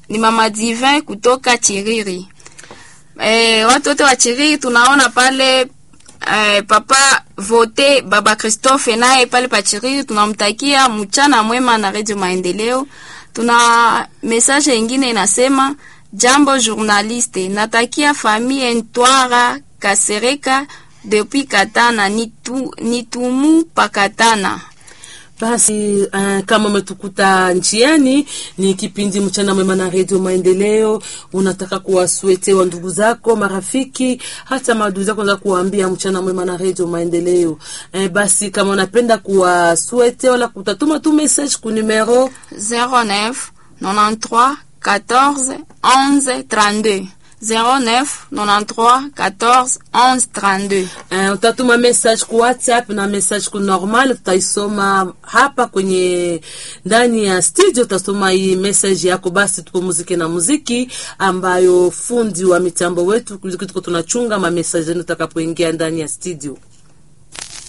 ni mama Divin kutoka Chiriri. E, watu wote wa Chiriri tunaona pale e, papa vote baba Christophe naye pale pa Chiriri, tunamtakia mchana mwema na Radio Maendeleo. Tuna message ingine inasema jambo journaliste, natakia famille Ntwara Kasereka depuis Katana nitu, nitumu pakatana Basi uh, kama umetukuta njiani, ni kipindi mchana mwema na redio Maendeleo. Unataka kuwaswete wa ndugu zako, marafiki, hata maadui zako, za kuwaambia mchana mwema na redio Maendeleo. Eh, basi kama unapenda kuwaswete wala kutatuma tu message ku numero 09 93 14 11 32 09 93 14 11 32 Uh, utatuma message ku WhatsApp na message ku normal, tutaisoma hapa kwenye ndani ya studio. Utasoma hii message yako, basi tupumzike na muziki ambayo fundi wa mitambo wetu tuko tunachunga ma message zenu utakapoingia ndani ya studio.